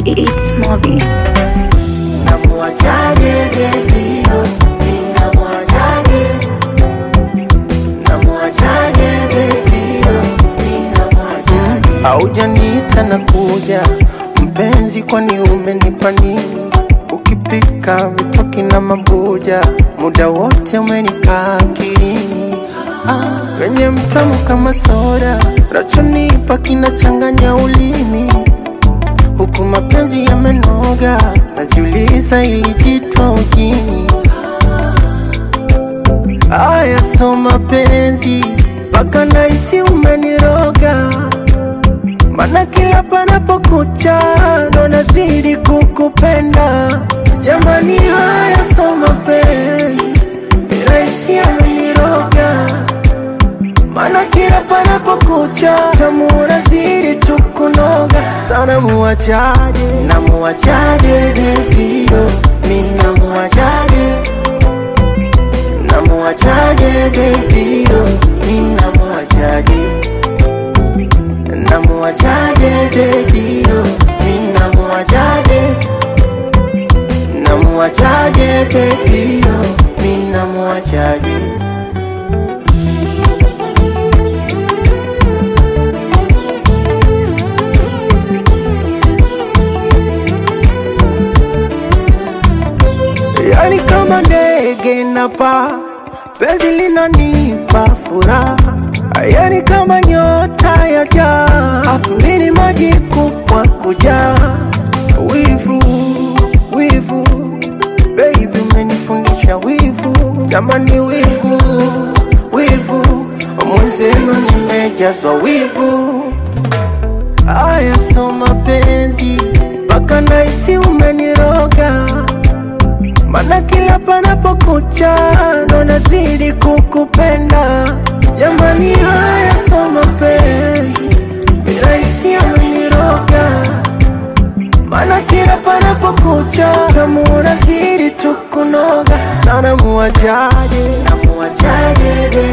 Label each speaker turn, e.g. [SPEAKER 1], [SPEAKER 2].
[SPEAKER 1] It's Moby.
[SPEAKER 2] Namuachaje baby yo, ninamuachaje Namuachaje baby yo, ninamuachaje Haujaniita na kuja mpenzi, kwani umenipa nini? Ukipika vitoki na mabuja, muda wote umenikaa akilini. Ah, wenye mtamu kama soda, rachonipa kinachanganya ulimi huku mapenzi yamenoga, najiuliza ilijitwa ujini. Aya, so mapenzi mpaka nahisi umeniroga, mana kila panapokucha ndo nazidi kukupenda. Jamani, haya so mapenzi nirahisi ameniroga mana kila panapokucha tamu unazidi tu kunoga sana. Muachaje, namuachaje baby yo, mi namuachaje, namuachaje baby yo, mi namuachaje, namuachaje baby yo, mi namuachaje, namuachaje baby yo, mi namuachaje. Yani kama ndege napa, penzi linanipa furaha. Yani kama nyota ya jaa, afu mini maji kupwa kujaa. Wivu, wivu, baby umenifundisha wivu. Jamani wivu, wivu, mwenzenu nimejazwa wivu. Aya, so mapenzi mpaka nahisi umeniroga mana kila panapokucha ndo nazidi kukupenda. Jamani, haya so mapenzi mirahisi ameniroga, mana kila panapokucha tamu unazidi tu kunoga sana. Muachaje, namuachaje